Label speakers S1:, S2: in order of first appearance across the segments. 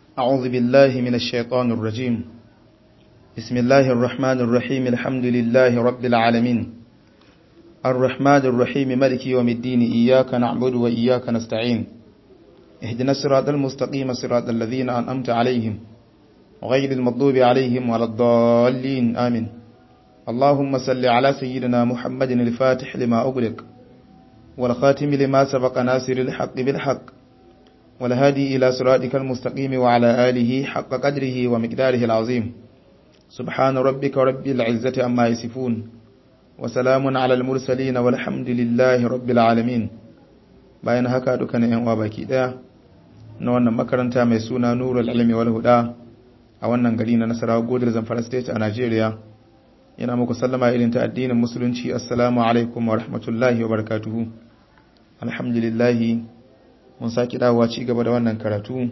S1: أعوذ بالله من الشيطان الرجيم بسم الله الرحمن الرحيم الحمد لله رب العالمين الرحمن الرحيم ملك يوم الدين إياك نعبد وإياك نستعين اهدنا الصراط المستقيم صراط الذين أنأمت عليهم غير المغضوب عليهم ولا الضالين آمين اللهم صل على سيدنا محمد الفاتح لما أغلق والخاتم لما سبق ناصر الحق بالحق والهادي إلى صراطك المستقيم وعلى آله حق قدره ومقداره العظيم سبحان ربك رب العزة أما يصفون وسلام على المرسلين والحمد لله رب العالمين bayan haka dukkanin yan uwa baki daya na wannan makaranta mai suna Nurul Ilmi wal Huda a wannan gari na Nasarawa Godar Zamfara State a Najeriya yana muku sallama irin ta addinin musulunci assalamu alaikum wa rahmatullahi wa barakatuhu alhamdulillah mun saki dawowa ci gaba da wannan karatu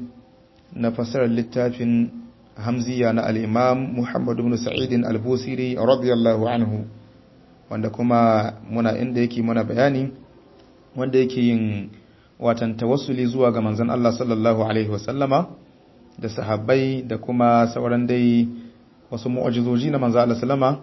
S1: na fasarar littafin hamziya na al-imam Muhammad ibn Sa'id al-Busiri radiyallahu anhu wanda kuma muna inda yake muna bayani wanda yake yin watan tawassuli zuwa ga manzon Allah sallallahu alaihi wasallama da sahabbai da kuma sauran dai wasu mu'ajizoji na manzon Allah sallama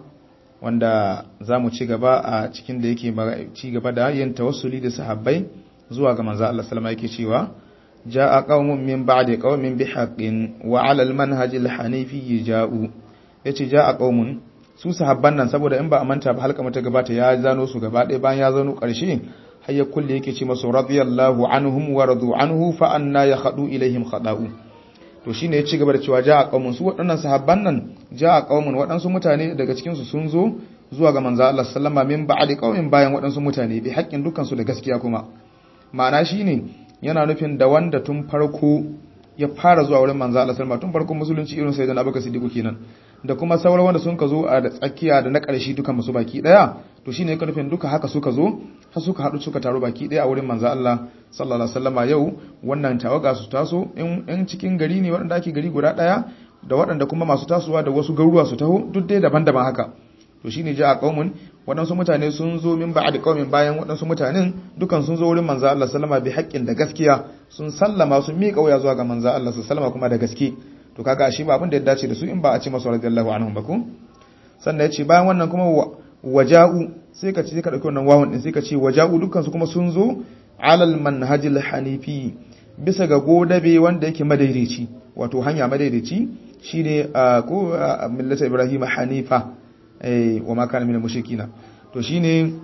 S1: wanda zamu ci gaba a cikin da yake ci gaba da yin tawassuli da sahabbai zuwa ga manzon Allah sallama yake cewa ja'a qaumun min ba'di qaumin bihaqqin wa 'ala al-manhaj al-hanifi ja'u yace ja'a qaumun su sahabban nan saboda in ba a manta ba halka mata gabata ya zano su gaba ɗaya bayan ya zano ƙarshe har ya kulle yake ce masu radiyallahu anhum wa radu anhu fa anna yakhadu ilaihim khada'u to shine ya ci gaba da cewa ja'a qaumun su waɗannan sahabban nan ja'a qaumun waɗansu mutane daga cikin su sun zo zuwa ga manzo Allah sallama min ba'di qaumin bayan waɗansu mutane bi haƙƙin dukkan su da gaskiya kuma ma'ana shine yana nufin da wanda tun farko ya fara zuwa wurin manzo Allah sallama tun farkon musulunci irin sayyidina Abubakar Siddiq kenan da kuma sauran wanda sun ka zo a da tsakiya da na ƙarshe duka musu baki ɗaya to shine ya nufin duka haka suka zo har suka haɗu suka taru baki ɗaya a wurin manzo Allah sallallahu alaihi wasallama yau wannan tawaga su taso in cikin gari ne waɗanda ake gari guda ɗaya da waɗanda kuma masu tasowa da wasu garuruwa su taho duk dai daban-daban haka to shine ja a qaumun waɗansu mutane sun zo min ba'ad qaumin bayan waɗansu mutanen dukan sun zo wurin manzo Allah sallama bi haƙƙin da gaskiya sun sallama sun miƙa wuya zuwa ga manzo Allah sallama kuma da gaske to kaga shi ba abin da ya dace da su in ba a ce masu radiyallahu anhum ba ko sannan ya ce bayan wannan kuma waja'u sai ka ce sai ka dauki wannan wawun din sai ka ce waja'u dukkan su kuma sun zo alal manhajil hanifi bisa ga godabe wanda yake madaidaici wato hanya madaidaici shine ko millata ibrahim hanifa eh wa ma kana minal mushrikina to shine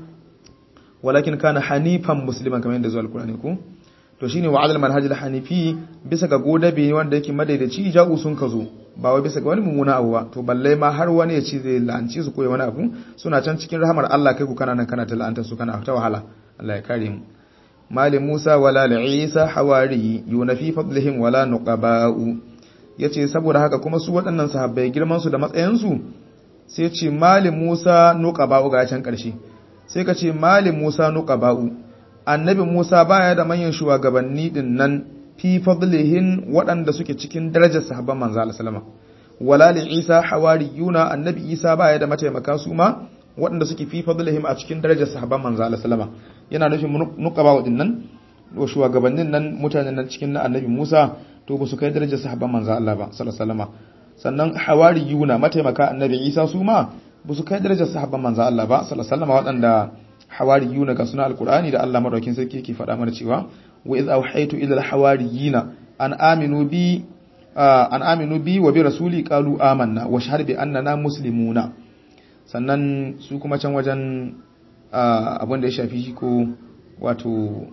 S1: walakin kana hanifan musliman kamar yadda zuwa alqur'ani ko to shine wa alal manhajil hanifi bisa ga godabe wanda yake madaidaci ja'u sun kazo ba wai bisa ga wani mummuna abu ba to balle ma har wani ya ci zai la'anci su koyi wani abu suna can cikin rahamar Allah kai ku kana nan kana ta la'anta su kana ta wahala Allah ya kare mu mali Musa wala li Isa hawari yunafi fadlihim wala nuqaba'u yace saboda haka kuma su waɗannan sahabbai girman su da matsayin su sai ce mali Musa nuqaba'u ga can karshe sai ka ce mali Musa nuqaba'u annabi Musa baya da manyan shugabanni din nan fi fadlihin waɗanda suke cikin darajar sahabban manzo Allah sallama wala li Isa hawariyuna annabi Isa baya da mataimaka su ma waɗanda suke fi fadlihim a cikin darajar sahabban manzo Allah sallama yana nufin nuqaba wadin nan wa shugabannin nan mutanen nan cikin na annabi Musa to ba su kai darajar sahabban manzo Allah ba sallallahu alaihi sannan hawariyuna mataimaka annabi Isa su ma ba su kai darajar sahabban manzo Allah ba sallallahu alaihi waɗanda hawariyuna ga suna alqur'ani da Allah madaukin sarki yake faɗa mana cewa wa iz awhaytu ila alhawariyina an aminu bi an aminu bi wa bi rasuli qalu amanna wa shahadu bi annana muslimuna sannan su kuma can wajen abin da ya shafi shi ko wato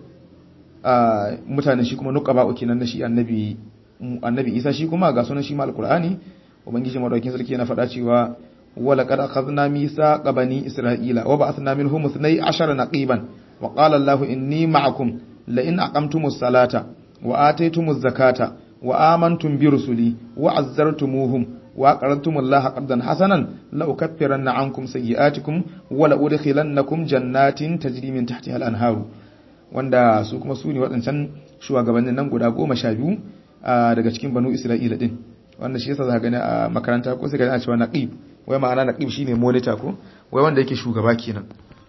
S1: mutanen shi kuma nuqaba kenan na shi annabi annabi Isa shi kuma ga sunan shi ma alqur'ani ubangiji madaukin sarki yana faɗa cewa ولقد أخذنا ميثاق بني إسرائيل وبعثنا منهم اثني عشر نقيبا وقال الله إني معكم لئن أقمتم الصلاة وآتيتم الزكاة وآمنتم برسلي وعزرتموهم وأقرضتم الله قرضا حسنا لأكفرن عنكم سيئاتكم ولأدخلنكم جنات تجري من تحتها الأنهار wanda su kuma su ne waɗancan shugabannin nan guda goma sha biyu daga cikin banu isra'ila din wanda shi yasa za ka gani a makaranta ko sai ka gani a cewa naqib wai ma'ana naqib shine monitor ko wai wanda yake shugaba kenan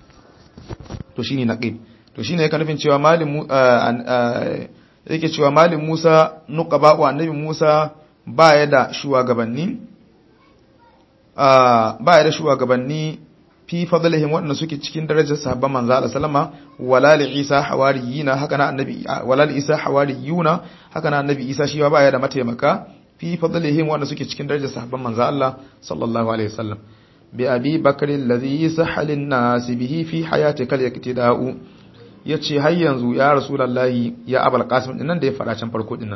S1: to shine naqib to shine yake nufin cewa malim yake cewa malim Musa nuqaba wa annabi Musa baya da shugabanni baya da shugabanni fi fadlihim waɗanda suke cikin darajar sahabban manzo Allah sallama wala li Isa hawariyina haka na annabi wala li Isa hawariyuna haka na annabi Isa shi baya da mataimaka fi fadlihim waɗanda suke cikin darajar sahabban manzo Allah sallallahu alaihi wasallam bi abi bakr alladhi sahalin nas bihi fi hayatika al-iqtida'u yace har yanzu ya rasulullahi ya abul qasim dinnan da ya fara can farko dinnan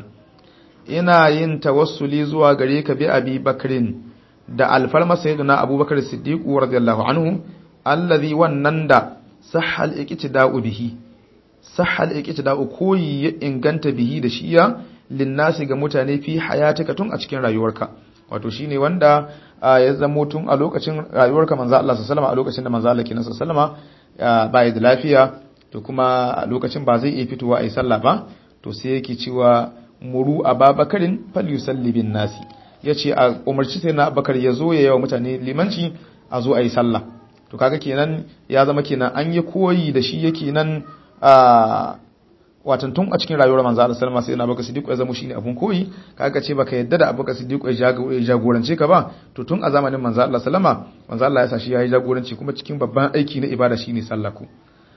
S1: ina yin tawassuli zuwa gare ka bi abi bakrin da alfarma sayyidina abubakar siddiq radiyallahu anhu allazi wannan da sahal iqtida'u bihi sahal iqtida'u koyi ya inganta bihi da shiya linnasi ga mutane fi hayatika tun a cikin rayuwarka wato shine wanda ya zamo tun a lokacin rayuwarka manzo Allah sallallahu a lokacin da manzo Allah kenan sallallahu ba da lafiya to kuma a lokacin ba zai iya fitowa ayi sallah ba to sai yake cewa muru ababakarin falyusalli bin nasi yace a umarci sai na abakar ya zo ya yawa mutane limanci a zo ayi sallah to kaga kenan ya zama kenan an yi koyi da shi yake nan a watan tun a cikin rayuwar manzo Allah sallama sai na baka siddiq ya zama shine abun koyi kaga ce baka yadda da abubakar siddiq ya jagorance ka ba to tun a zamanin manzo Allah sallama manzo Allah ya sa shi yayi jagoranci kuma cikin babban aiki na ibada shine sallah ku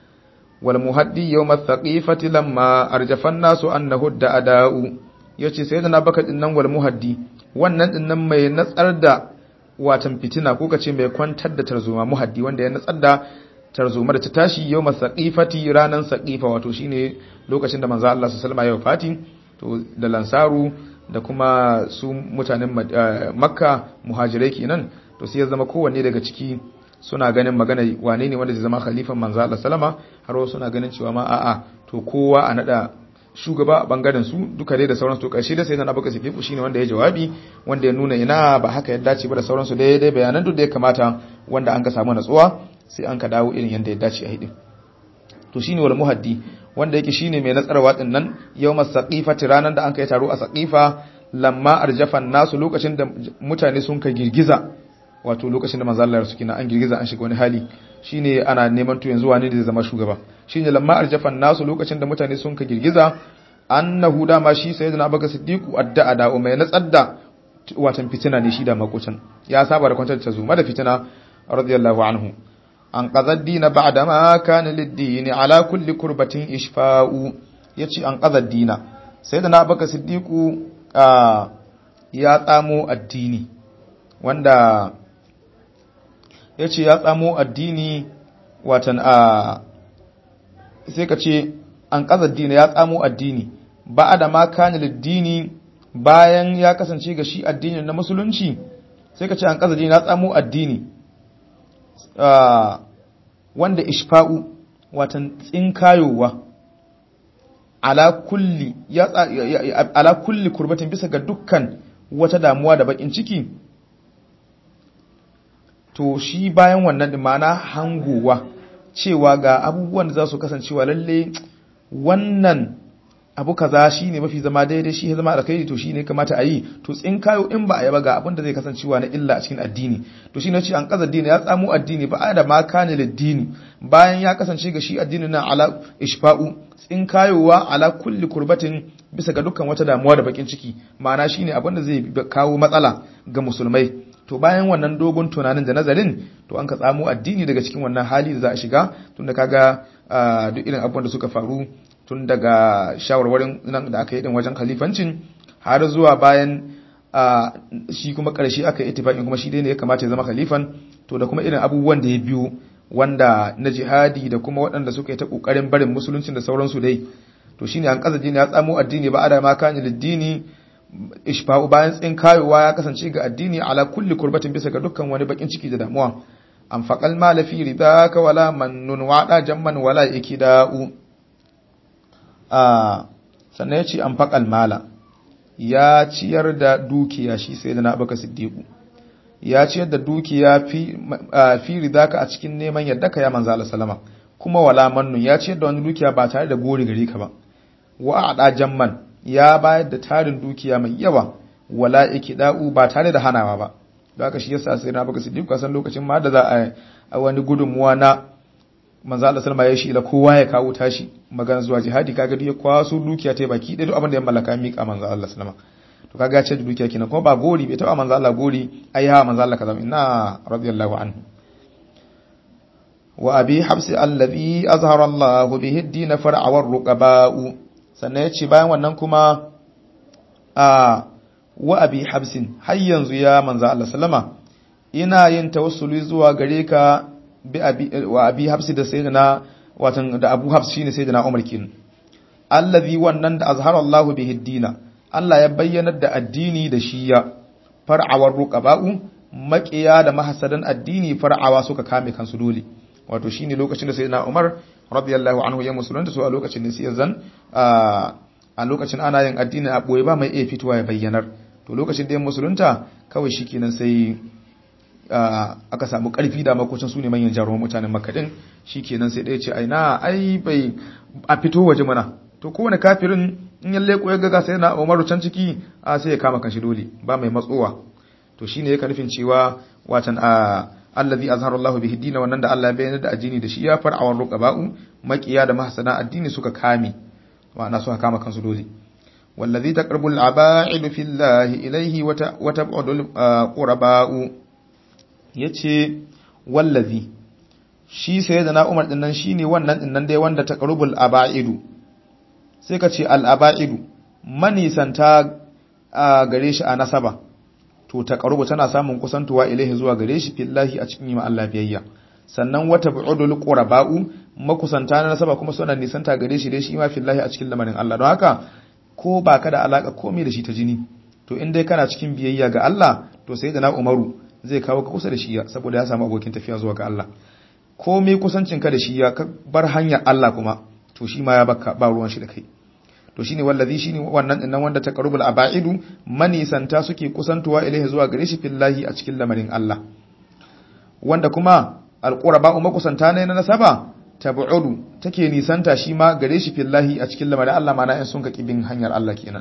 S1: wal muhaddi yawm ath-thaqifati lamma arjafa an-nasu annahu da'ada'u yace sai da na baka dinnan wal muhaddi wannan dinnan mai natsar da watan fitina ko kace mai kwantar da tarzoma muhaddi wanda ya natsar da tarzoma da ta tashi yau masaƙifati ranar saƙifa wato shine lokacin da manzo Allah su salma yau fati to da lansaru da kuma su mutanen makka muhajirai kenan to sai ya zama kowanne daga ciki suna ganin magana wane ne wanda zai zama khalifan manzo Allah sallama har wasu suna ganin cewa ma a'a to kowa a nada shugaba a bangaren su duka dai da sauransu to karshe da sai na baka sidiku shine wanda ya jawabi wanda ya nuna ina ba haka ya dace ba da sauransu dai dai bayanan duk da ya kamata wanda an ka samu natsuwa sai an ka dawo irin yadda ya dace a hidin to shine wal muhaddi wanda yake shine mai natsarwa din nan yawmas saqifati ranan da an kai taro a saqifa lamma arjafan nasu lokacin da mutane sun ka girgiza wato lokacin da manzo Allah suke na an girgiza an shiga wani hali shine ana neman to yanzu wani da zai zama shugaba shine lamma arjafan nasu lokacin da mutane sun ka girgiza annahu da ma shi sayyidina abubakar siddiqu adda da mai natsar da watan fitina ne shi da makocin ya saba da kwantar ta zuma da fitina radiyallahu anhu an qadar dina ba'da ma kana lid-din ala kulli kurbatin ishfa'u yace an qadar dina sayyidina abubakar siddiqu ya tsamo addini wanda yace ya tsamo addini watan a sai ka ce an qadar dina ya tsamo addini ba'da ma kana lid-dini bayan ya kasance ga shi addinin na musulunci sai ka ce an qadar dina ya tsamo addini wanda ishfa'u watan tsinkayowa ala kulli ya ala kulli kurbatin bisa ga dukkan wata damuwa da bakin ciki to shi bayan wannan din mana hangowa cewa ga abubuwan da za su kasancewa lalle wannan abu kaza shine mafi zama daidai shi zama alkhairi to shine kamata a yi to tsinkayo in ba a yaba ga abin da zai kasancewa na illa a cikin addini to shine ce an kaza dini ya tsamo addini ba da ma kana dini bayan ya kasance ga shi addini na ala ishfa'u tsinkayowa ala kulli kurbatin bisa ga dukkan wata damuwa da bakin ciki ma'ana shine abin da zai kawo matsala ga musulmai to bayan wannan dogon tunanin da nazarin to an ka tsamo addini daga cikin wannan hali da za a shiga tunda kaga duk irin abubuwan da suka faru tun daga shawarwarin nan da aka yi din wajen khalifancin har zuwa bayan shi kuma ƙarshe aka yi itifaƙin kuma shi dai ne ya kamata ya zama khalifan to da kuma irin abubuwan da ya biyo wanda na jihadi da kuma waɗanda suka yi ta ƙoƙarin barin musuluncin da sauransu dai to shine an kaza dini ya tsamo addini ba da ma kan liddini ishfa'u bayan tsin kayowa ya kasance ga addini ala kulli kurbatin bisa ga dukkan wani bakin ciki da damuwa an faqal mala fi ridaka wala mannun wada jamman wala ikida'u sannan ya ce an faƙal mala ya ciyar da dukiya shi sai da na baka siddiƙu ya ciyar da dukiya fi ridaka a cikin neman yadda ka ya manza Allah salama kuma wala mannun ya ciyar da wani dukiya ba tare da gori gare ka ba wa a jamman ya bayar da tarin dukiya mai yawa wala ikida'u ba tare da hanawa ba da haka shi yasa sai na baka siddiƙu san lokacin ma da za a wani gudunmuwa na manzo Allah sallama ya shi ila kowa ya kawo tashi magana zuwa jihadi kaga duk ya kwaso dukiya ta baki da duk abin da ya mallaka mika manzo Allah sallama to kaga ya ce da dukiya kenan kuma ba gori bai taba manzo Allah gori ai ha manzo Allah kaza inna radiyallahu anhu wa abi habsi allazi azhara Allah bihi ad-din far'a war ruqaba'u sannan yace bayan wannan kuma a wa abi habsin har yanzu ya manzo Allah sallama ina yin tawassuli zuwa gare ka bi abi wa abi habsi da sayyidina watan da abu habs shine sayyidina Umar kin allazi wannan da azhara Allah bihi ad-din Allah ya bayyana da addini da shi ya far'awar ruqaba'u maqiya da mahasadan addini far'awa suka kame kansu dole wato shine lokacin da sayyidina Umar radiyallahu anhu ya musulunta so a lokacin da sai zan a lokacin ana yin addini a boye ba mai iya fitowa ya bayyanar to lokacin da ya musulunta kawai shikenan sai aka samu karfi da makocin su ne manyan jaruman mutanen Makka din shikenan sai ɗaya ce ai na ai bai a fito waje mana to kowane kafirin in ya leko ya ga sai na Umaru can ciki a sai ya kama kanshi dole ba mai matsowa to shine yake nufin cewa watan a allazi azhara Allah bihi din wannan da Allah ya bayyana da addini da shi ya far'awan ruqaba'u maqiya da mahsana addini suka kame ma'ana suka kama kansu dole wallazi taqrabul aba'id fillahi ilayhi wa tab'udul quraba'u yace wallazi shi sayyidina Umar din nan shine wannan din nan dai wanda taqrabul aba'idu sai ka ce al aba'idu manisanta gare shi a nasaba to ta karubu tana samun kusantuwa ilaihi zuwa gare shi fillahi a cikin yima Allah biyayya sannan wata bu'udul quraba'u makusanta na nasaba kuma suna nisanta gare shi dai shi ma fillahi a cikin lamarin Allah don haka ko ba ka da alaka komai da shi ta jini to in dai kana cikin biyayya ga Allah to sai da na Umaru zai kawo ka kusa da shi saboda ya samu abokin tafiya zuwa ga Allah komai kusancin ka da shi ya bar hanyar Allah kuma to shi ma ya baka ba ruwan shi da kai to shine wallazi shine wannan dinnan wanda taqarrubul aba'idu manisanta suke kusantuwa ilaihi zuwa gare shi fillahi a cikin lamarin Allah wanda kuma alquraba makusanta ne na nasaba tab'udu take nisanta shi ma gare shi fillahi a cikin lamarin Allah mana in sun ka kibin hanyar Allah kenan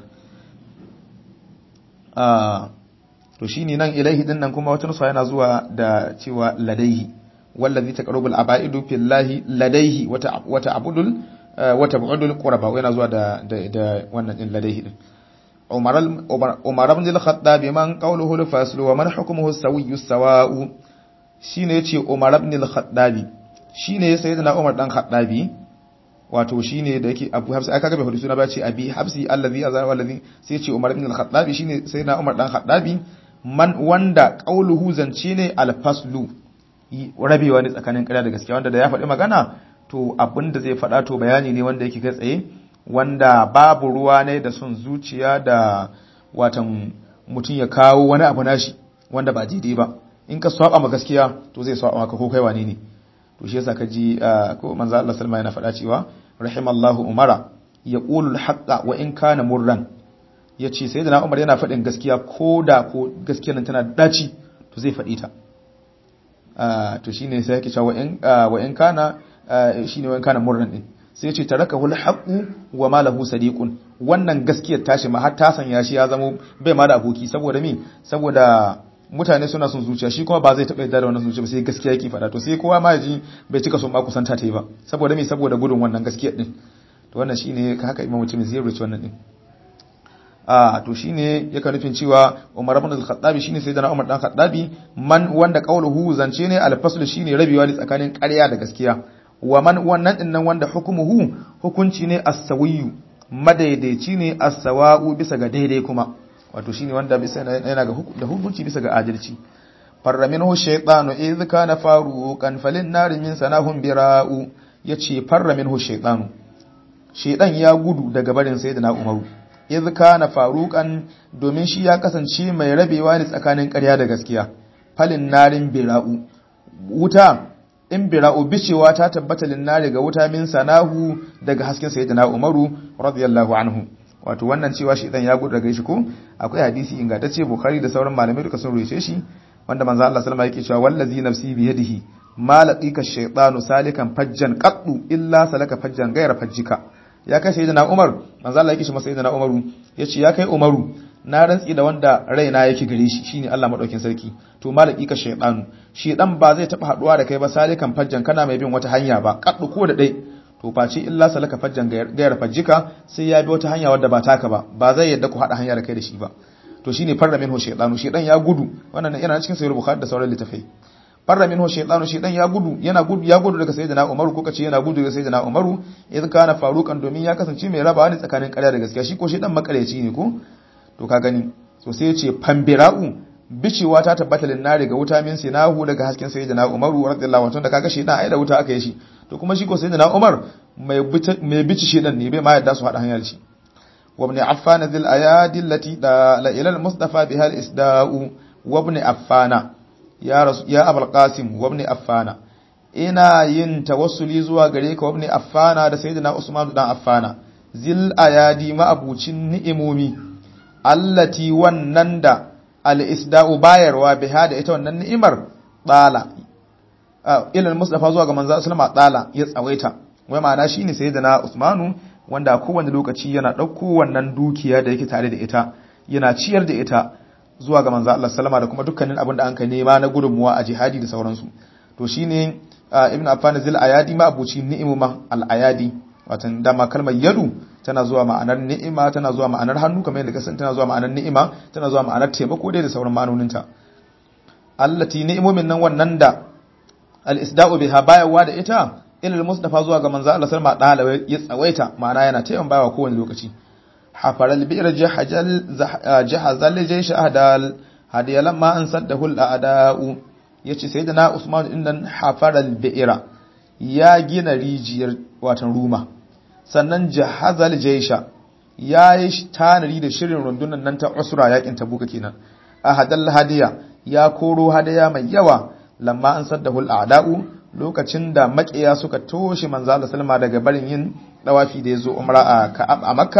S1: ah to shine nan ilaihi dinnan kuma wata nusa yana zuwa da cewa ladaihi wallazi taqarrubul aba'idu fillahi ladaihi wata wata abudul wata bu'udul quraba yana zuwa da da wannan din ladaihi din Umar Umar ibn al-Khattab man qawluhu al-fasl wa man hukmuhu as-sawiyyu as-sawa'u shine yace Umar ibn al-Khattab shine sayyidina Umar dan Khattabi wato shine da yake Abu Hafs aka ga bai hudu suna ba ce Abi Hafsi allazi azara wallazi sai yace Umar ibn al-Khattab shine sayyidina Umar dan Khattabi man wanda qawluhu zance ne al-faslu rabewa ne tsakanin ƙarya da gaskiya wanda da ya faɗi magana to abin da zai faɗa to bayani ne wanda yake kai tsaye wanda babu ruwa ne da son zuciya da watan mutum ya kawo wani abu nashi wanda ba daidai ba in ka saba ma gaskiya to zai saba maka ko kai wane ne to shi yasa ka ji ko manzo Allah sallama yana faɗa cewa rahimallahu umara yaqulu al-haqqa wa in kana murran yace sayyidina Umar yana faɗin gaskiya ko da ko gaskiyar nan tana daci to zai faɗi ta to shine sai yake cewa wa in kana shine wani kana murnan din sai ce taraka hul haqu wa ma lahu sadiqun wannan gaskiyar tashi ma har ta sanya shi ya zama bai ma da aboki saboda me saboda mutane suna son zuciya shi kuma ba zai taɓa yarda da wannan zuciya ba sai gaskiya yake faɗa to sai kowa ma ji bai cika son ma kusanta ta yi ba saboda me saboda gudun wannan gaskiyar din to wannan shine haka imam mutum zai rubuce wannan din a to shine yake nufin cewa Umar ibn al-Khattabi shine sayyidina Umar dan Khattabi man wanda qauluhu zance ne al-fasl shine rabewa ne tsakanin ƙarya da gaskiya wa man wannan din nan wanda hukumuhu hukunci ne as-sawiyyu madaidaici ne as-sawa'u bisa ga daidai kuma wato shine wanda bisa yana ga da hukunci bisa ga adalci farra minhu shaytanu idh kana faruqan falin nar min sanahum bira'u yace farra minhu shaytanu shaydan ya gudu daga barin sayyidina Umaru idh kana faruqan domin shi ya kasance mai rabewa ne tsakanin ƙarya da gaskiya falin narin bira'u wuta in bira'u bicewa ta tabbata linnari ga wuta min sanahu daga hasken sayyidina Umaru radiyallahu anhu wato wannan cewa shi dan ya gudu daga shi ko akwai hadisi ingantacce Bukhari da sauran malamai duka sun rubuce shi wanda manzo Allah sallama yake cewa wallazi nafsi bi yadihi ma laqika shaytanu salikan fajjan qaddu illa salaka fajjan ghayra fajjika ya kai sayyidina Umar manzo Allah yake shi masa sayyidina Umaru yace ya kai Umaru na rantsi da wanda raina yake gare shi shine Allah madaukin sarki to malaki ka shaytanu shedan ba zai taba haduwa da kai ba salikan fajjan kana mai bin wata hanya ba kaddu ko da dai to face illa salaka fajjan gayar fajjika sai ya bi wata hanya wadda ba taka ba ba zai yadda ku hada hanya da kai da shi ba to shine farra minhu shaytanu shaytan ya gudu wannan yana cikin sahih bukhari da sauran littafai farra minhu shaytanu shaytan ya gudu yana gudu ya gudu daga sayyidina umaru ko kace yana gudu daga sayyidina umaru idan kana farukan domin ya kasance mai rabawa ne tsakanin ƙarya da gaskiya shi ko shaytan makareci ne ko to ka gani so sai ya ce fambira'u bicewa ta tabbata linnari ga wuta min sinahu daga hasken sayyidina umaru radiyallahu anhu da kaga shaytan ai da wuta aka yi shi to kuma shi ko sayyidina umar mai mai bici shaytan ne bai ma yadda su hada hanyar shi وابن عفان ذي الأيادي التي دال إلى المصطفى بها الإسداء وابن عفان يا رسول يا أبو القاسم وابن عفان ina yin tawassuli zuwa gare ka wabni affana da sayyidina Usman dan affana zil ayadi ma'abucin ni'imomi allati wannan da al-isda'u bayarwa biha da ita wannan ni'imar tsala ila al-mustafa zuwa ga manzo sallama tsala ya tsawaita wai ma'ana shine sayyidina Usmanu wanda a kowane lokaci yana ɗauko wannan dukiya da yake tare da ita yana ciyar da ita zuwa ga manzo Allah sallama da kuma dukkanin abin da an kai nema na gudunmuwa a jihadi da sauransu to shine ibn affan zil ayadi ma abuci ni'imuma al ayadi watan dama kalmar yadu tana zuwa ma'anar ni'ima tana zuwa ma'anar hannu kamar yadda kasan tana zuwa ma'anar ni'ima tana zuwa ma'anar taimako dai da sauran ma'anoninta allati ni'imomin nan wannan da al isda'u biha bayarwa da ita ilal mustafa zuwa ga manzo Allah sallama dalawa ya tsawaita ma'ana yana taimakon bawa kowane lokaci hafaral bi'r jahajal jahazal jaysh ahdal hadiya lamma an saddahu al a'da'u yace sayyidina Usman din nan hafaral bi'ra ya gina rijiyar watan ruma sannan jahazal jaysha ya yi tanari da shirin rundunan nan ta usra yakin tabuka kenan ahadal hadiya ya koro hadaya mai yawa lamma an saddahu al a'da'u lokacin da makiya suka toshe manzo Allah sallama daga barin yin dawafi da yazo umra a Ka'ab a Makka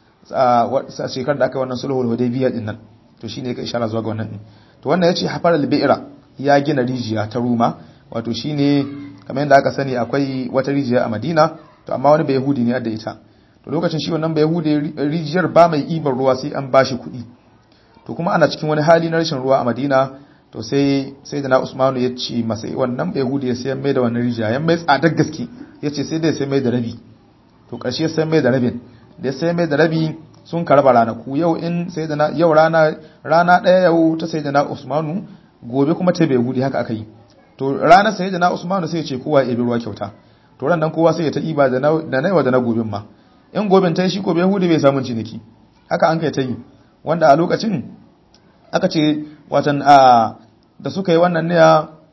S1: a shekarar da aka wannan sulhul hudaybiyya din nan to shine yake ishara zuwa ga wannan din to wannan yace hafar al-bi'ra ya gina rijiya ta Ruma wato shine kamar yadda aka sani akwai wata rijiya a Madina to amma wani bai yahudi ne da ita to lokacin shi wannan bai yahudi rijiyar ba mai ibar ruwa sai an bashi kuɗi to kuma ana cikin wani hali na rashin ruwa a Madina to sai sai da na Usmanu ya ce masa wannan bai hudu ya sayan mai da wannan rijiya yan mai tsadar gaske ya ce sai da ya sayan mai da rabi to ƙarshe ya sayan mai da rabin da ya sayan mai da rabi sun karba ranaku yau in sai da na yau rana rana ɗaya yau ta sai da na Usmanu gobe kuma ta bai hudu haka aka yi to ranar sai da na Usmanu sai ya ce kowa ya bi ruwa kyauta to ran nan kowa sai ya ta iba da na da na da na gobin ma in gobin ta yi shi ko bai hudu bai samun ciniki haka an kai ta yi wanda a lokacin aka ce watan a da suka yi wannan ne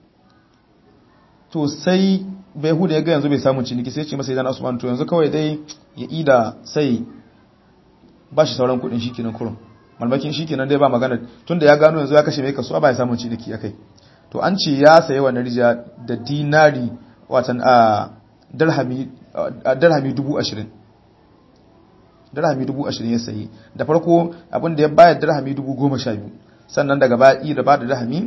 S1: to sai bai hudu ya ga yanzu bai samu ciniki sai ce masa idan Usman to yanzu kawai dai ya ida sai ba shi sauran kudin shikenan kurum malmakin shikenan dai ba magana tunda ya gano yanzu ya kashe mai kasuwa ba ya samu ciniki akai to an ce ya sayi wannan rijiya da dinari watan a dirhami dirhami 20 dirhami 20 ya sayi da farko abin da ya bayar dirhami 12 sannan daga baya da ba da dirhami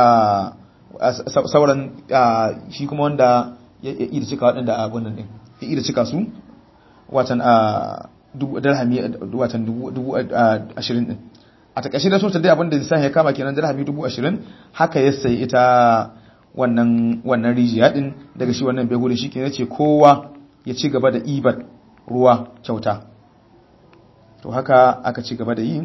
S1: sauran shi kuma wanda ya iya cika waɗanda abin nan ɗin ya iya cika su watan dirhami watan dubu ashirin ɗin a takashe da sosai dai abin da lissafi ya kama kenan dirhami dubu ashirin haka ya sayi ita wannan wannan rijiya ɗin daga shi wannan bai shi ke ce kowa ya ci gaba da ibar ruwa kyauta to haka aka ci gaba da yi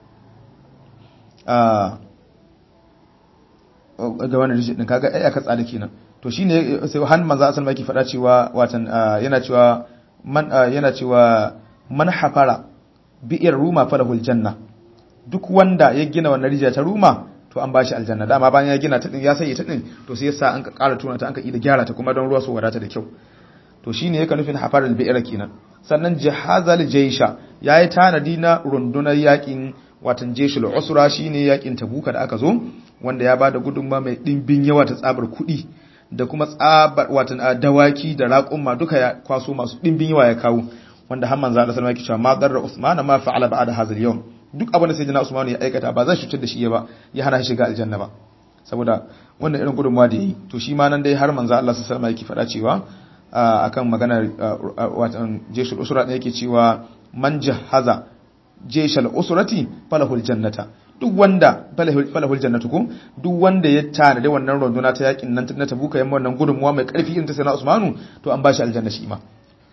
S1: ga wannan rijid din kaga ai aka tsada kenan to shine sai han manzo asal maki fada cewa watan yana cewa man yana cewa man hafara bi'ir ruma falahul janna duk wanda ya gina wannan rijiya ta ruma to an bashi aljanna dama bayan ya gina ta din ya sai ta din to sai yasa an ka ƙara tuna ta an ka ida gyara ta kuma don ruwa su wadata da kyau to shine yake nufin hafaral bi'ir kenan sannan jihazal jaysha yayi tanadi na rundunar yakin watan jeshul usra shine yakin tabuka da aka zo wanda ya bada gudunma mai dimbin yawa ta tsabar kuɗi da kuma tsabar watan dawaki da raƙumma duka ya kwaso masu dimbin yawa ya kawo wanda har manzo Allah sallallahu alaihi wasallam ma darra Usman ma fa'ala ba'da hadha al-yawm duk abin da sayyidina Usman ya aikata ba zai cutar da shi ba ya hana shi shiga aljanna ba saboda wannan irin gudunma da yi to shi ma nan dai har manzo Allah sallallahu alaihi wasallam yake faɗa cewa akan maganar watan jeshul usra da yake cewa man jahaza jeshal usrati falahul jannata duk wanda falahul jannatu ko duk wanda ya tana da wannan runduna ta yakin nan na tabuka yamma wannan gudunmuwa mai karfi irin ta sayyidina Usmanu to an bashi aljanna shi ma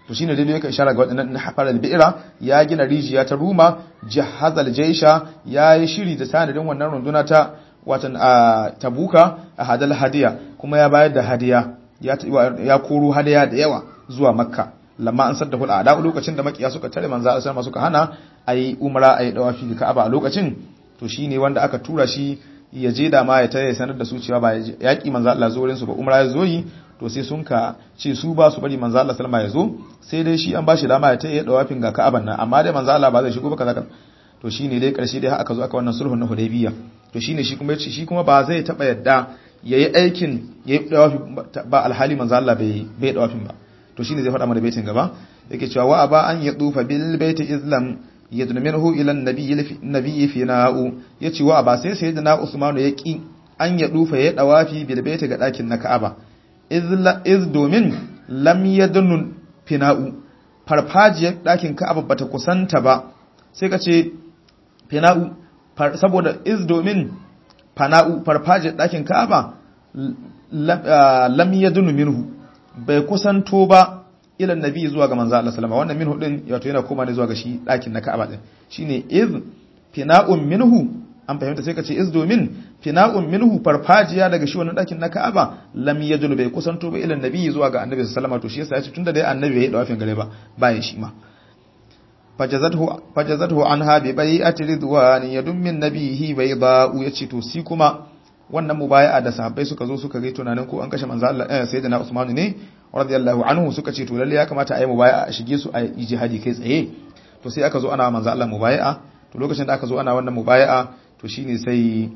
S1: to shine dai yake ishara ga wadannan hafar al-bi'ra ya gina rijiya ta ruma jahazal jaisha ya yi shiri da sanadin wannan runduna ta watan a tabuka a hadal hadiya kuma ya bayar da hadiya ya koro hadiya da yawa zuwa makka lamma an sadda hul ada lokacin da makiya suka tare manzo Allah sallallahu suka hana ayi umra ayi dawafi da Ka'aba a lokacin to shine wanda aka tura shi ya je da ma ya tare sanar da su cewa ba yaki manzo Allah zo wurin su ba umra ya zo yi to sai sun ka ce su ba su bari manzo Allah sallama ya zo sai dai shi an ba shi dama ya tare dawafin ga Ka'aban nan amma dai manzo Allah ba zai shigo ba kaza to shine dai karshe dai aka zo aka wannan sulhun na Hudaybiyah to shine shi kuma yace shi kuma ba zai taba yadda yayi aikin yayi dawafi ba alhali manzo Allah bai bai dawafin ba to shine zai faɗa mana baitin gaba yake cewa wa aba an yadufa bil baiti islam yadnu minhu ila an-nabiy nabiyyi fi na'u yace wa aba sai sayyidina Usman ya ki an yadufa ya dawafi bil baiti ga dakin na Ka'aba iz domin lam yadnu fina'u farfajiyar dakin Ka'aba bata kusanta ba sai ka ce fina'u saboda iz domin fana'u farfajiyar ɗakin ka'aba lam yadunu minhu bai kusanto ba ilan nabi zuwa ga manzo Allah sallama wannan minhu din wato yana koma ne zuwa ga shi ɗakin na ka'aba din shine iz fina'un minhu an fahimta sai ka ce iz domin fina'un minhu farfajiya daga shi wannan ɗakin na ka'aba lam yadunu bai kusanto ba ilan nabi zuwa ga annabi sallama to shi yasa ya ce tunda dai annabi bai yi dawafin gare ba bayan shi ma fajazathu anha bi bai'ati ridwan yadum min nabihi bayda'u yace to si kuma wannan mubaya'a da sahabbai suka zo suka ga tunanin ko an kashe manzo Allah eh sayyidina Usman ne radiyallahu anhu suka ce to lalle ya kamata a yi mubaya'a a shige su a yi jihadi kai tsaye to sai aka zo ana manzo Allah mubaya'a to lokacin da aka zo ana wannan mubaya'a to shine sai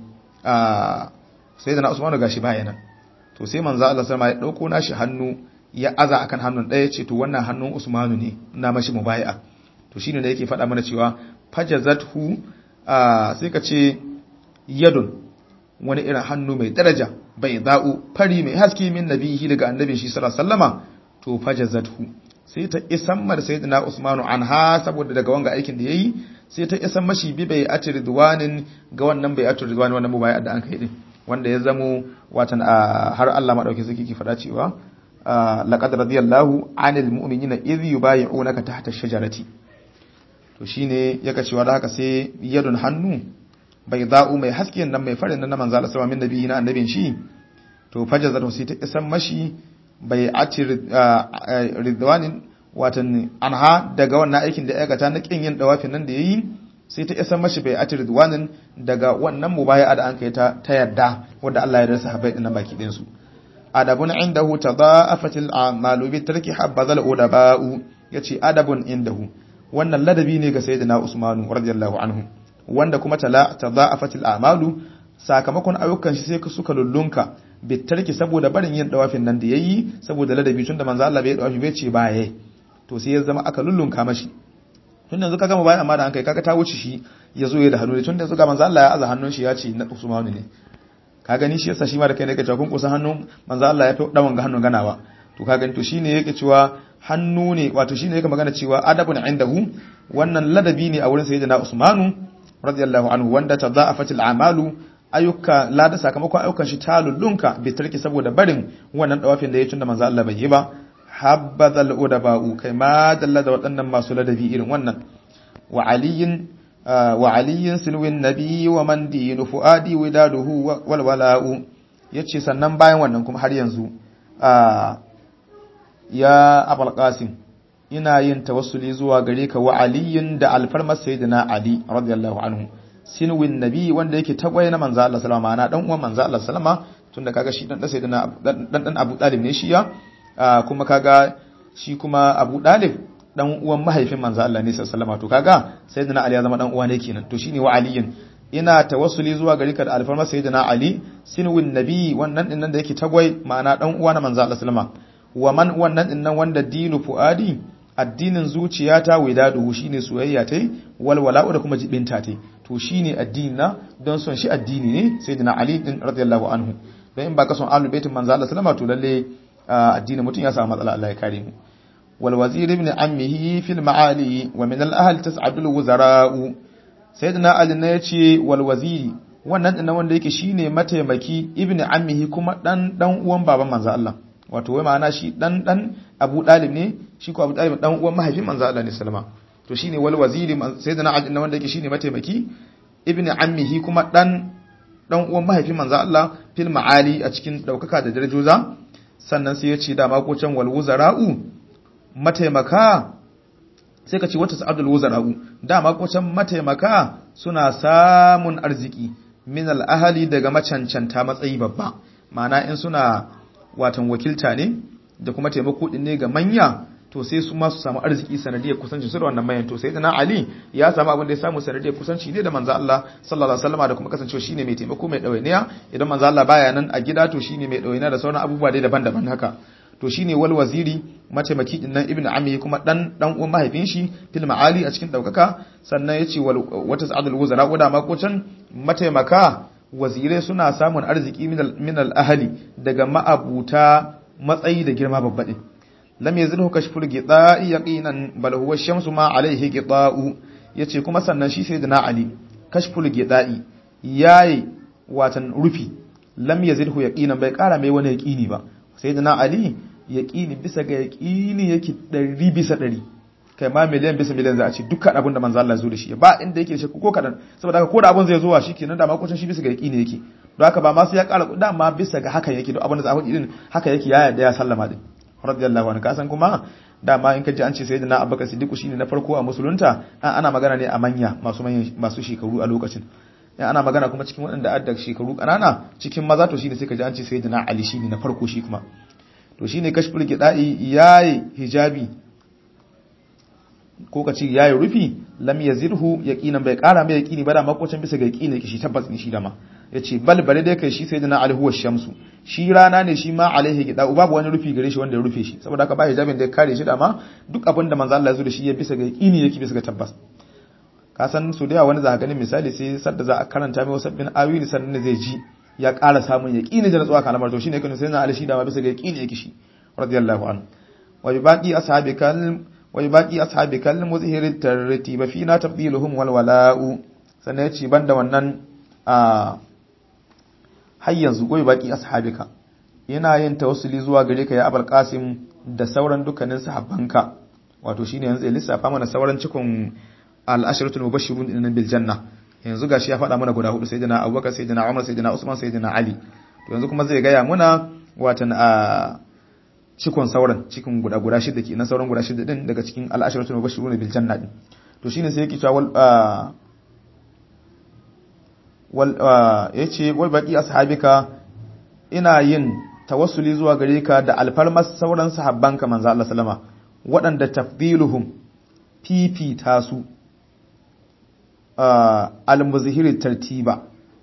S1: a sayyidina Usman gashi bayanan to sai manzo Allah sallama ya dauko nashi hannu ya aza akan hannun daya ce to wannan hannun Usmanu ne na mashi mubaya'a to shine da yake faɗa mana cewa fajazathu sai ka ce yadun wani irin hannu mai daraja bai za'u fari mai haske min nabihi daga annabin shi sallallahu alaihi wasallama to fajazathu sai ta isan mar sayyidina usmanu anha saboda daga wanga aikin da yayi sai ta isan mashi bi bai atir ridwanin ga wannan bai atir ridwanin wannan mubaya da an kai din wanda ya zamo watan har Allah madauki zaki ki faɗa cewa laqad radiyallahu anil mu'minina idh yubayyi'unaka tahta ash-shajarati to shine yaka cewa da haka sai yadun hannu bai za'u mai hasken nan mai farin nan na manzo Allah sallallahu alaihi wasallam na annabin shi to fajazatu sai ta isan mashi bai ati ridwanin watan anha daga wannan aikin da aikata na kin yin dawafin nan da yayi sai ta isan mashi bai ati ridwanin daga wannan mubaya'a da an kai ta ta yarda wanda Allah ya rasa habai din baki din su adabun indahu tadaafatil a'malu bi tarki habbazal udaba'u yace adabun indahu wannan ladabi ne ga sayyidina Usmanu radiyallahu anhu wanda kuma tala tadha'afatil a'malu sakamakon ayyukan shi sai suka lullunka bitarki saboda barin yin dawafin nan da yayi saboda ladabi tunda manzo Allah bai dawafi bai ce baye to sai ya zama aka lullunka mashi tunda yanzu kaga bayan amma da an kai kaga ta wuce shi ya zo ya da hannu tunda yanzu ga manzo Allah ya aza hannun shi ya ce na Usmanu ne ka gani shi yasa shi ma da kai ne ka kun kusa hannun manzo Allah ya fi dawan ga hannun ganawa to ka gani to shine yake cewa hannu ne wato shine yake magana cewa adabun indahu wannan ladabi ne a wurin sayyidina Usmanu radiyallahu anhu wanda tadha'afatil a'malu ayyuka lada sakamakon ayyukan shi ta lullunka bi tarki saboda barin wannan dawafin da ya tunda manzo Allah bai yi ba habbadal udaba'u kai ma dalla da waɗannan masu ladabi irin wannan wa aliyin wa aliyin silwin nabi wa man dinu fuadi widaduhu wal wala'u yace sannan bayan wannan kuma har yanzu ya abul qasim ina yin tawassuli zuwa gare ka wa aliyin da alfarmar sayyidina ali radiyallahu anhu sinwin nabi wanda yake tagwaye na manzo Allah sallama ana dan uwan manzo Allah sallama tunda kaga shi dan dan sayyidina dan dan Abu Talib ne shi ya kuma kaga shi kuma Abu Talib dan uwan mahaifin manzo Allah ne sallama to kaga sayyidina Ali ya zama dan uwa ne kenan to shine wa aliyin ina tawassuli zuwa gare ka da alfarmar sayyidina Ali sinwin nabi wannan din nan da yake tagwai ma'ana dan uwa na manzo Allah sallama wa man wannan din nan wanda dinu fuadi addinin zuciya ta widaduhu shine soyayya tai walwala'u da kuma jibinta tai to shine addini na don son shi addini ne sayyidina ali din radiyallahu anhu don in baka son ahlul baitin manzo Allah sallama to lalle addinin mutum ya samu matsala Allah ya kare mu wal wazir ibn ammihi fil ma'ali wa min al ahl tas'adul wuzara'u sayyidina ali ne yace wal waziri wannan din wanda yake shine mataimaki ibn ammihi kuma dan dan uwan baban manzo Allah wato wai ma'ana shi dan dan Abu Dalib ne shi ko Abu Talib dan uwan mahaifin manzo Allah ne sallama to shine wal waziri sayyidina Ali wanda yake shine mataimaki ibn ammihi kuma dan dan uwan mahaifin manzo Allah fil ma'ali a cikin daukaka da darajoza sannan sai ya ce da mako can wal wuzara'u mataimaka sai ka ce wata sa'adul wuzara'u da mako can mataimaka suna samun arziki min al ahli daga macancanta matsayi babba ma'ana in suna watan wakilta ne da kuma taimako din ne ga manya to sai su ma su samu arziki sanadiyar kusanci su da wannan mayan to sai dana Ali ya samu abin da ya samu sanadiyar kusanci ne da manzo Allah sallallahu alaihi wasallam da kuma kasancewa shine mai taimako mai dawainiya idan manzo Allah baya nan a gida to shine mai dawainiya da sauran abubuwa dai daban-daban haka to shine wal waziri mataimaki din nan ibnu ammi kuma dan dan uwan mahaifin shi fil ma'ali a cikin daukaka sannan yace wal wata sa'adul wuzara ko da ma ko can mataimaka wazirai suna samun arziki min al ahli daga ma'abuta matsayi da girma babba din lam yazilhu kashful gida'i yaqinan bal huwa shamsu ma alayhi gida'u yace kuma sannan shi sayyidina ali kashful gida'i yayi watan rufi lam yazilhu yaqinan bai kara mai wani yaqini ba sayyidina ali yaqini bisa ga yaqini yake 100 bisa 100 kai ma miliyan bisa miliyan za a ce dukkan abin da manzo Allah zo da shi ba inda yake shakku ko kadan saboda haka ko da abin zai zo wa shikenan da makocin shi bisa ga yaqini yake don haka ba ma sai ya kara kuɗa ma bisa ga haka yake duk abin da za a faɗi din haka yake ya yarda ya sallama din radiyallahu anhu kasan kuma dama in ka ji an ce sayyidina abubakar siddiq shine na farko a musulunta ana magana ne a manya masu masu shekaru a lokacin in ana magana kuma cikin waɗanda adda shekaru ƙanana cikin maza to shine sai ka ji an ce sayyidina ali shine na farko shi kuma to shine kashful gida'i yayi hijabi ko ka ce yayi rufi lam yazirhu yaqinan bai kara mai yaqini ba da makocin bisa ga yaqini shi tabbas ne shi dama yace bal bare dai kai shi sayyidina ali huwa shamsu shi rana ne shi ma alaihi gida babu wani rufi gare shi wanda ya rufe shi saboda haka ba hijabin da ya kare shi dama duk abin da manzo Allah ya zo da shi ya bisa ga yaqini yake bisa ga tabbas ka san su da yawa wani za ka gani misali sai sadda za a karanta mai wasabbin ayoyi sannan zai ji ya ƙara samun yaqini da natsuwa kalamar to shine kan sayyidina ali shi dama bisa ga yaqini yake shi radiyallahu anhu wa baqi ashabikal wa baqi ashabikal muzhir tartiba fina tabdiluhum wal wala'u sannan ya ce banda wannan a har yanzu goyi baki ashabika yana yin tawassuli zuwa gare ka ya abul qasim da sauran dukkanin sahabbanka wato shine yanzu ya lissafa mana sauran cikon al-ashratul mubashshirun din bil janna yanzu gashi ya faɗa mana guda hudu sayyidina abubakar sayyidina umar sayyidina usman sayyidina ali to yanzu kuma zai gaya muna watan a cikon sauran cikin guda guda shida ke na sauran guda shida din daga cikin al-ashratul mubashshirun bil janna din to shine sai yake cewa ya ce wai baki ashabika ina yin tawassuli zuwa gare ka da alfarmar sauran sahabbanka manzo Allah sallama waɗanda tafdiluhum fifita su al-muzhiri tartiba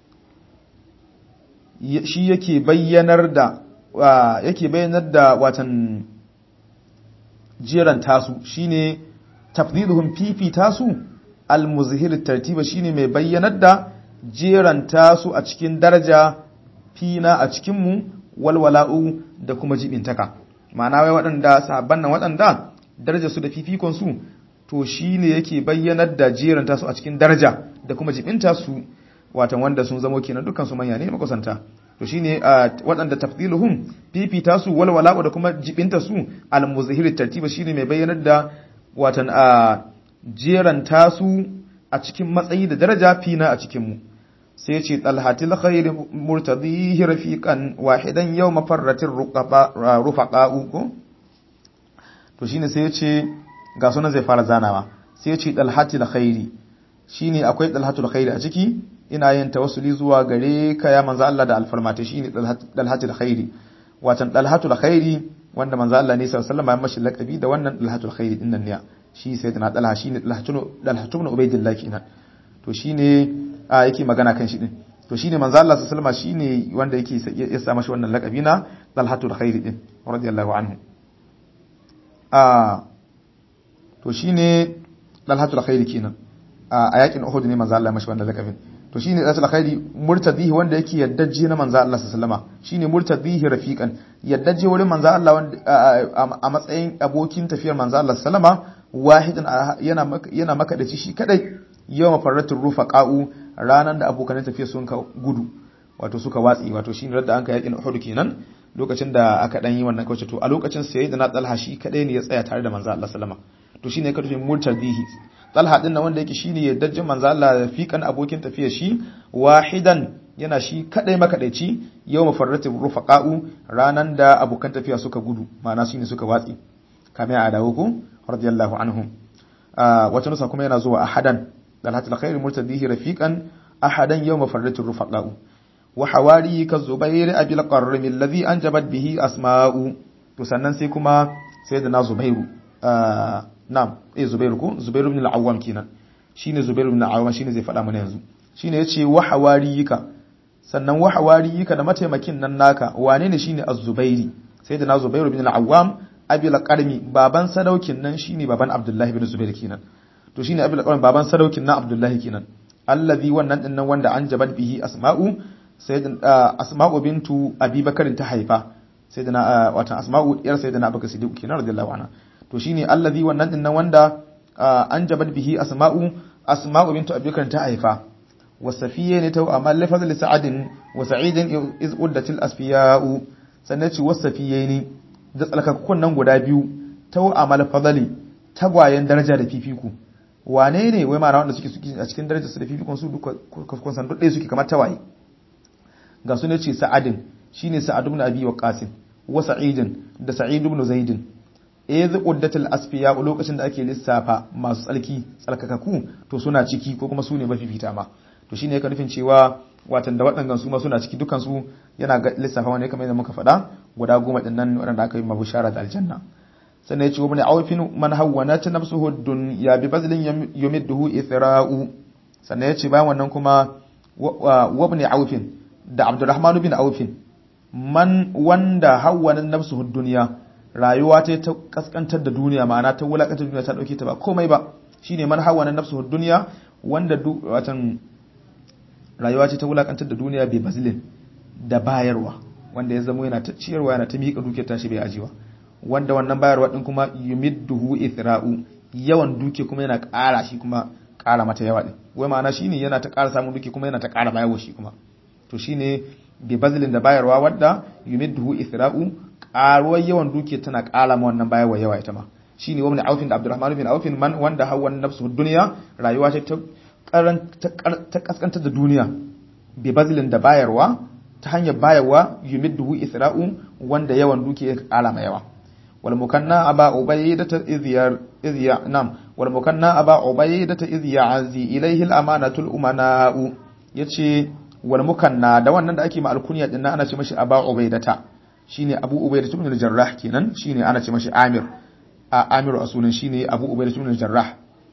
S1: shi yake bayyanar da yake bayyanar da watan jiran tasu shine tafdiluhum fifita su al-muzhiri tartiba shine mai bayyanar da jeranta su a cikin daraja fina a cikinmu walwala'u da kuma jibintaka ma'ana wai waɗanda sahabban nan waɗanda daraja su da fifikon su to shine yake bayyanar da jeranta su a cikin daraja da kuma jibinta su watan wanda sun zamo kenan dukkan su manya ne makusanta to shine waɗanda tafdiluhum fifita su walwala'u da kuma jibinta su al-muzahir tartiba shine mai bayyanar da watan a jeranta su a cikin matsayi da daraja fina a cikinmu sai ce talhatil khairi murtadihi rafiqan wahidan yau mafarratin rufaqa'u ko to shine sai ya ce ga sunan zai fara zanawa sai ya ce talhatil khairi shine akwai talhatul khairi a ciki ina yin tawassuli zuwa gare ka ya manzo Allah da alfarmata shine talhatul khairi watan talhatul khairi wanda manzo Allah ne sallallahu alaihi wasallam ya mashi laqabi da wannan talhatul khairi din nan ne shi sai tana dalha shine dalhatu ibn ubaydillah kenan to shine a yake magana kan shi din to shine manzo Allah sallallahu alaihi wasallam shine wanda yake ya sa mashi wannan laqabi na dalhatul khairi din radiyallahu anhu a to shine dalhatul khairi kenan a yakin Uhud ne manzo Allah mashi wannan laqabin to shine dalhatul khairi murtadihi wanda yake yaddaje na manzo Allah sallallahu alaihi wasallam shine murtadihi rafiqan yaddaje wurin manzo Allah wanda a matsayin abokin tafiyar manzo Allah sallallahu alaihi wasallam wahidin yana yana makadaci shi kadai yawan farratul rufaqa'u ranan da abokan tafiya sun ka gudu wato suka watsi wato shine radda an ka yakin Uhud kenan lokacin da aka dan yi wannan kawace to a lokacin sayyidina Talha shi kadai ne ya tsaya tare da manzo Allah sallama to shine ka tafi murtadihi Talha din nan wanda yake shine yaddajin manzo Allah fiqan abokin tafiyar shi wahidan yana shi kadai makadaici yawma farrati rufaqa'u ranan da abokan tafiya suka gudu ma'ana shine suka watsi kamar a dawo ku radiyallahu anhum wata nusa kuma yana zuwa ahadan dalhatul khair murtadihi rafiqan ahadan yawma farrati rufaqa'u wa hawari ka zubair abil qarrim alladhi anjabat bihi asma'u to sannan sai kuma sayyidina zubairu na'am eh zubairu ko zubairu ibn al-awwam kenan shine zubairu ibn al-awwam shine zai faɗa mana yanzu shine yace wa hawariyika sannan wa hawariyika da mataimakin nan naka wane ne shine az-zubairi sayyidina zubairu ibn al-awwam abil qarmi baban sadaukin nan shine baban abdullahi ibn zubair kenan to shine abil qarmi baban sadaukin nan abdullahi kenan allazi wannan din nan wanda an jabat bihi asma'u sayyidin asma'u bintu abubakar ta haifa sayyidina watan asma'u yar sayyidina abubakar siddiq kenan radiyallahu anha to shine allazi wannan din nan wanda an jabat bihi asma'u asma'u bintu abubakar ta haifa wasafiye ne ta amma lafazin sa'adin wa sa'idin iz uddatil asfiya'u sannan ci wasafiye ne da tsalkakun nan guda biyu ta amal fadali tagwayen daraja da fifiku wane ne wai ma'ana wanda suke a cikin darajar su da fifikun su duka kun san duk suke kamar tawaye ga su ne ce sa'adin shine sa'ad ibn abi waqas wa sa'idin da sa'id ibn zaidin iz uddatil asfiya lokacin da ake lissafa masu tsalki tsalkakaku to suna ciki ko kuma su ne mafifita ma to shine yake nufin cewa watan da waɗannan su ma suna ciki dukan su yana lissafa wani kamar yadda muka faɗa guda goma din nan waɗanda aka yi mabushara da aljanna sannan ya ce wani awfin man hawwana ta nafsuhu dunya bi bazlin yumidduhu ithra'u sannan ya ce bayan wannan kuma wabni awfin da abdurrahman bin awfin man wanda hawwana nafsuhu dunya rayuwa ta ta kaskantar da duniya ma'ana ta wulakantar duniya ta dauke ta ba komai ba shine man hawwana nafsuhu dunya wanda watan rayuwa ce ta wulakantar da duniya bai bazilin da bayarwa wanda ya zama yana ta ciyarwa yana ta miƙa dukiyar tashi bai ajiwa wanda wannan bayarwa din kuma yumidduhu ithra'u yawan duke kuma yana ƙara shi kuma ƙara mata yawa din wai ma'ana shine yana ta ƙara samun duke kuma yana ta ƙara bayarwa shi kuma to shine bai bazilin da bayarwa wanda yumidduhu ithra'u ƙaruwar yawan duke tana ƙara ma wannan bayarwa yawa ita ma shine wani aufin da Abdurrahman bin Aufin man wanda hawan nafsu duniya rayuwa ce ta ta kaskantar da duniya bi bazilin da bayarwa ta hanyar bayarwa yumidduhu isra'u wanda yawan duke ya kara ma yawa wal mukanna aba ubaydata izyar izya nam wal mukanna aba ubaydata izya azi ilayhi al amanatul umana'u yace wal mukanna da wannan da ake ma alkunya din ana ce mashi aba ubaydata shine abu ubaydata ibn al-jarrah kenan shine ana ce mashi amir a amiru asunan shine abu ubaydata ibn al-jarrah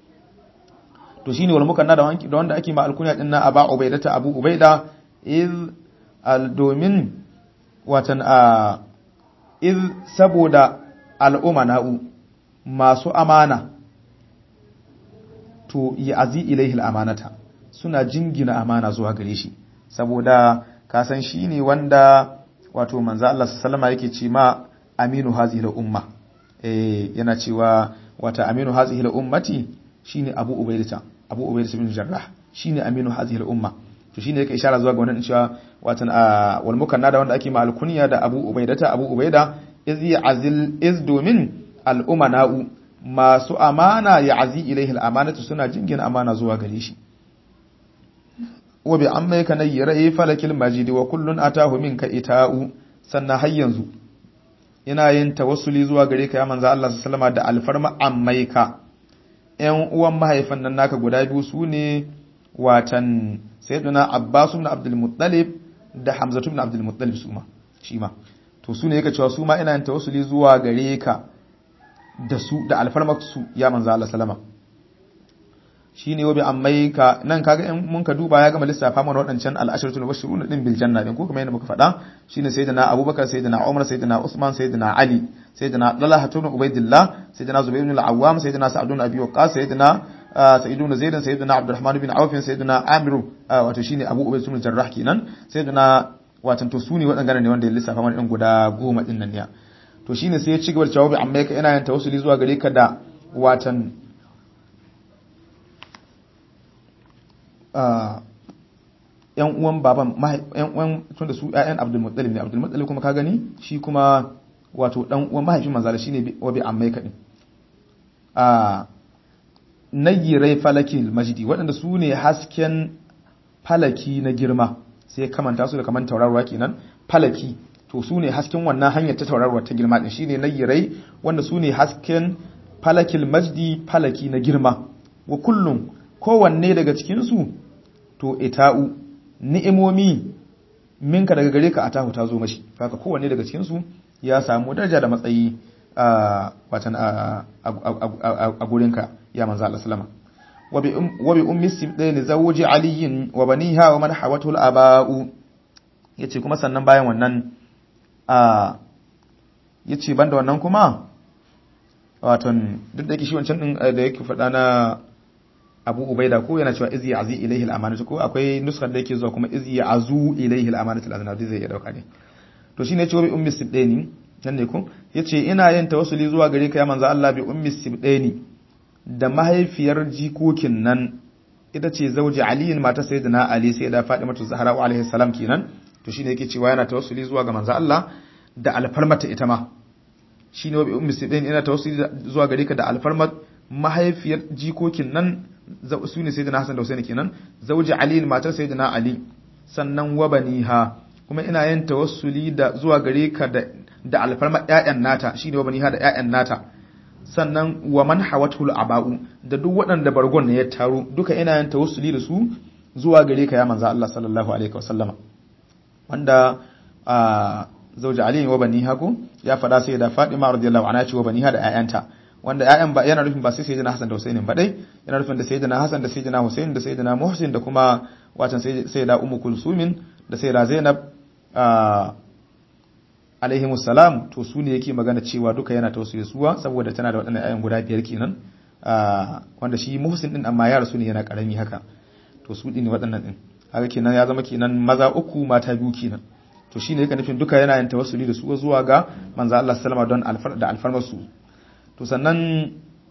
S1: to shine wal mukanna da wanki da wanda ake ma alkunya din na aba ubaida ta abu ubaida iz al domin watan a iz saboda al'umana'u masu amana to ya azi ilaihi amanata suna jingina amana zuwa gare shi saboda ka san shine wanda wato manzo Allah sallama yake ce ma aminu hazihi al umma eh yana cewa wata aminu hazihi al ummati shine abu ubaidata abu ubaida bin jarrah shine aminu hadhihi al-umma to shine yake ishara zuwa ga wannan cewa watan wal mukanna da wanda ake ma al-kunya da abu ubaidata abu ubaida iz ya'zil iz domin al-umana'u masu amana ya azi ilaihi al-amanatu suna jingina amana zuwa gare shi wa bi amma kana yirai falakil majidi wa kullun atahu minka ita'u sannan har yanzu yana yin tawassuli zuwa gare ka ya manzo Allah sallallahu alaihi wasallam da alfarma ammaika ‘yan uwan mahaifan nan naka guda biyu su ne watan sayyiduna Abbas ibn Abdul Muttalib da Hamza ibn Abdul Muttalib su ma shi ma to su ne yake cewa su ma ina yin tawassuli zuwa gare ka da su da alfarmak su ya manzo Allah sallama shine wabi ammai ka nan kaga in mun ka duba ya gama lissafa mana waɗancan al-ashratul mubashshirun din bil janna din ko kuma yadda muka faɗa shine sayyidina Abubakar sayyidina Umar sayyidina Usman sayyidina Ali sayyidina Talha ibn Ubaidillah sayyidina Zubair ibn al-Awwam sayyidina Sa'd ibn Abi Waqqas sayyidina Sa'id ibn Zaid sayyidina Abdurrahman ibn Auf sayyidina Amir wato shine Abu Ubayd ibn Jarrah kenan sayyidina watan to sune waɗannan ne wanda ya lissafa mana din guda goma din nan ne to shine sai ya ci gaba da jawabi amma ka ina yin tawassuli zuwa gare ka da watan yan uwan baban yan uwan tunda su ƴaƴan Abdul Muttalib ne Abdul Muttalib kuma ka gani shi kuma wato dan uwan mahaifin manzala shine wa bi ammai kadin a nagirai falakil majdi waɗanda su ne hasken falaki na girma sai kamanta su da kaman taurarwa kenan falaki to su ne hasken wannan hanyar ta taurarwa ta girma din shine nagirai wanda su ne hasken falakil majdi falaki na girma wa kullum kowanne daga cikin su to ita'u ni'imomi minka daga gare ka atahu ta zo mashi haka kowanne daga cikin su ya samu daraja da matsayi a watan a gurinka ya manzo Allah sallama wa bi ummi sibdaini zawji aliyin wa baniha wa man hawatu al-aba'u yace kuma sannan bayan wannan a yace banda wannan kuma watan duk da yake shi wancan din da yake faɗa na Abu Ubaida ko yana cewa izi azi ilaihi al-amanatu ko akwai nuskar da yake zuwa kuma izi azu ilaihi al-amanatu al-aznadi zai iya dauka ne to shine yace wa bi ummi sibdaini nan ne ko yace ina yin tawassuli zuwa gare ka ya manzo Allah bi ummi sibdaini da mahaifiyar jikokin nan ita ce zauji aliyin mata sayyidina ali sai da fatimatu zahra wa alaihi salam kenan to shine yake cewa yana tawassuli zuwa ga manzo Allah da alfarmata ita ma shine wa bi ummi sibdaini ina tawassuli zuwa gare ka da alfarmat mahaifiyar jikokin nan su ne sayyidina hasan da husaini kenan zauji aliyin matar sayyidina ali sannan wa baniha kuma ina yin tawassuli da zuwa gare ka da da alfarma ƴaƴan nata shine wabani ha da ƴaƴan nata sannan wa man hawatul aba'u da duk waɗanda bargon ne ya taro duka ina yin tawassuli da su zuwa gare ka ya manzo Allah sallallahu alaihi wasallama wanda a zauja Ali wa bani hako ya faɗa sai da Fatima radiyallahu anha ce wa bani ha da ƴaƴanta wanda ƴaƴan ba yana nufin ba sai sayyidina Hassan da Husaini ba dai yana nufin da sayyidina Hassan da sayyidina Husain da sayyidina Muhsin da kuma watan sayyida Ummu Kulsumin da sayyida Zainab alaihi musalam to su ne yake magana cewa duka yana tausaye suwa saboda tana da waɗannan ayan guda biyar kenan wanda shi muhsin din amma ya rasu ne yana karami haka to su din waɗannan din haka kenan ya zama kenan maza uku mata biyu kenan to shine yake nufin duka yana yin tawassuli da su zuwa ga manzo Allah sallama don alfar da alfarmar su to sannan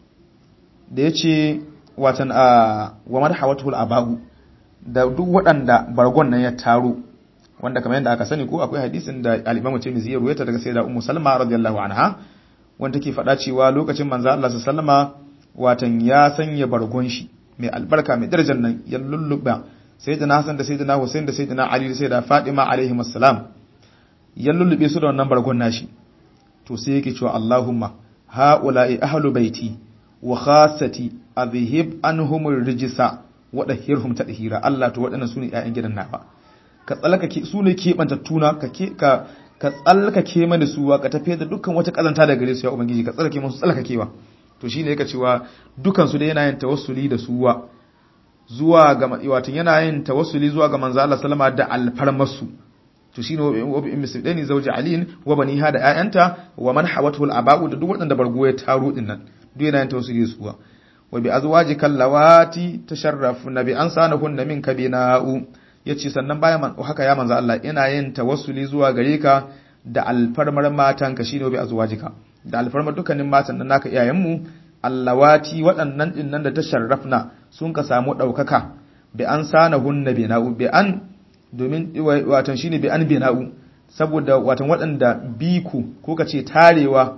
S1: da yace watan a wa marhawatul abahu da duk waɗanda bargon nan ya taro wanda kamar yadda aka sani ko akwai hadisin da al-Imam Tirmidhi ya ruwaita daga Sayyida Ummu Salma radiyallahu anha wanda take faɗa cewa lokacin manzo Allah sallama watan ya sanya bargon shi mai albarka mai darajar nan ya lulluba Sayyidina Hassan da Sayyidina Hussein da Sayyidina Ali da Sayyida Fatima alaihi assalam ya lullube su da wannan bargon nashi to sai yake cewa Allahumma haula'i ahlu baiti wa khassati adhhib anhum rijsa wa dahhirhum tadhira Allah to waɗannan sune ƴaƴan gidan nawa ka tsallakake su ne keɓantattuna ka ka ka tsallakake mana su ka tafi da dukkan wata kazanta da gare su ya ubangiji ka tsallake musu tsallakakewa to shine yake cewa dukan su da yana yin tawassuli da suwa zuwa ga wato yana yin tawassuli zuwa ga manzo Allah sallama da alfarmasu to shine wa bi misdani zawji aliin wa baniha da ayanta wa man hawatul aba'u da duk wadanda bargo ya taro din nan duk yana yin tawassuli da suwa wa bi azwajikal lawati tasharrafuna bi ansanahunna minka bina'u ya ce sannan bayan haka ya manzo Allah ina yin tawassuli zuwa gare ka da alfarmar matanka shine bi azwajika da alfarmar dukkanin matan nan naka iyayenmu allawati waɗannan din nan da ta sharrafna sun ka samu ɗaukaka bi an sana hunna bina'u bi an domin watan shine bi an bina'u saboda watan waɗanda biku ko ka ce tarewa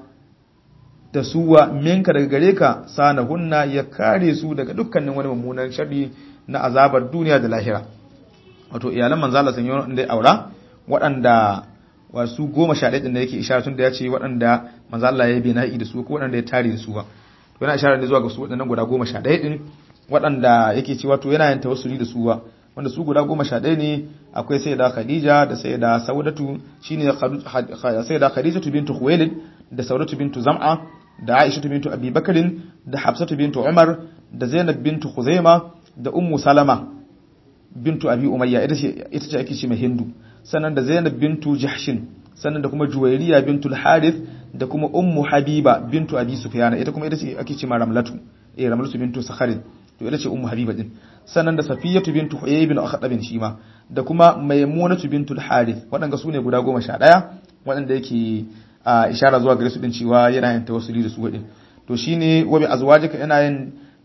S1: da suwa minka daga gare ka sana hunna ya kare su daga dukkanin wani mummunan sharri na azabar duniya da lahira wato iyalan manzo Allah sun yi wanda ya aura waɗanda wasu goma sha ɗaya da yake isharar tun da ya ce waɗanda manzo Allah ya bina'i da su ko waɗanda ya tare da su ba to yana isharar ne zuwa ga su waɗannan guda goma sha ɗaya ɗin waɗanda yake cewa to yana yin tawassuli da su ba wanda su guda goma sha ɗaya ne akwai sai da Khadija da sai da Saudatu shine sai da Khadijatu bintu Khuwailid da Saudatu bintu Zam'a da Aisha bintu Abi Bakarin da Hafsatu bintu Umar da Zainab bintu Khuzaima da Ummu Salama bintu abi umayya ita ce ita ce ake ce mai hindu sannan da zainab bintu jahshin sannan da kuma juwairiya bintu al-harith da kuma ummu habiba bintu abi sufyan ita kuma ita ce ake ce ma ramlatu eh ramlatu bintu sakharin to ita ce ummu habiba din sannan da safiyatu bintu huyay bin akhdab shi ma da kuma maimunatu bintu al-harith waɗanda su ne guda goma sha ɗaya waɗanda yake ishara zuwa gare su din cewa yana yin tawassuli da su wadin to shine wa bi azwajika yana yin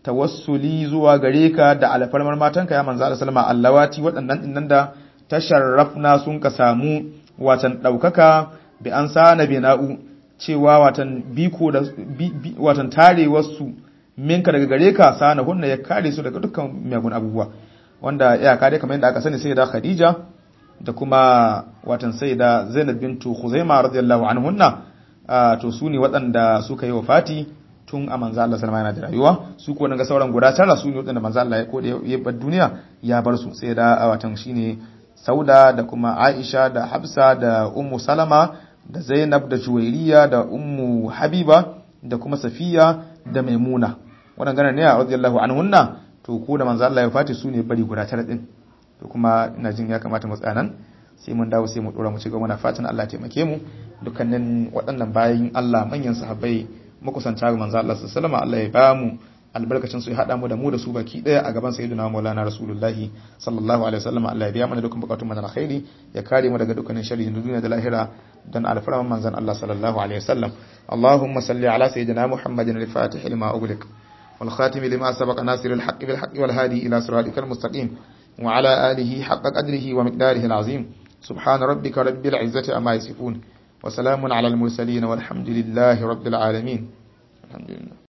S1: tawassuli zuwa gare ka da alfarmar matanka ya manzo Allah sallama allawati waɗannan dinnan da tasharrafna sun ka samu watan daukaka bi an sana bina'u cewa watan biko da watan tarewar su minka daga gare ka sana hunna ya kare su daga dukkan miyagun abubuwa wanda ya kare kamar yadda aka sani sai da Khadija da kuma watan sai da Zainab bintu Khuzaimah radiyallahu anhunna to su ne waɗanda suka yi wafati tun a manzo Allah sallama yana da rayuwa su ko ga sauran guda tara su ne waɗanda manzo Allah ya kode ya bar duniya ya bar su sai da watan shine Sauda da kuma Aisha da Hafsa da Ummu Salama da Zainab da Juwairiya da Ummu Habiba da kuma Safiya da Maimuna waɗannan ne radiyallahu anhunna to ko da manzo Allah ya fati su ne bari guda tara din to kuma ina jin ya kamata mu tsaya nan sai mun dawo sai mu dora mu ci gaba muna fatan Allah ya taimake mu dukkanin waɗannan bayin Allah manyan sahabbai makusanta ga manzo Allah sallallahu alaihi Allah ya ba mu albarkacin su ya hada mu da mu da su baki daya a gaban sayyidina Maulana Rasulullahi sallallahu alaihi wasallam Allah ya biya mana dukkan bukatun mu na alkhairi ya kare mu daga dukkanin sharri na duniya da lahira dan alfarman manzon Allah sallallahu alaihi wasallam Allahumma salli ala sayyidina Muhammadin al-Fatih lima ughliq والخاتم لما سبق ناصر الحق بالحق والهادي إلى صراطك المستقيم وعلى آله حق قدره ومقداره العظيم سبحان ربك رب العزة أما يصفون وسلام على المرسلين والحمد لله رب العالمين الحمد لله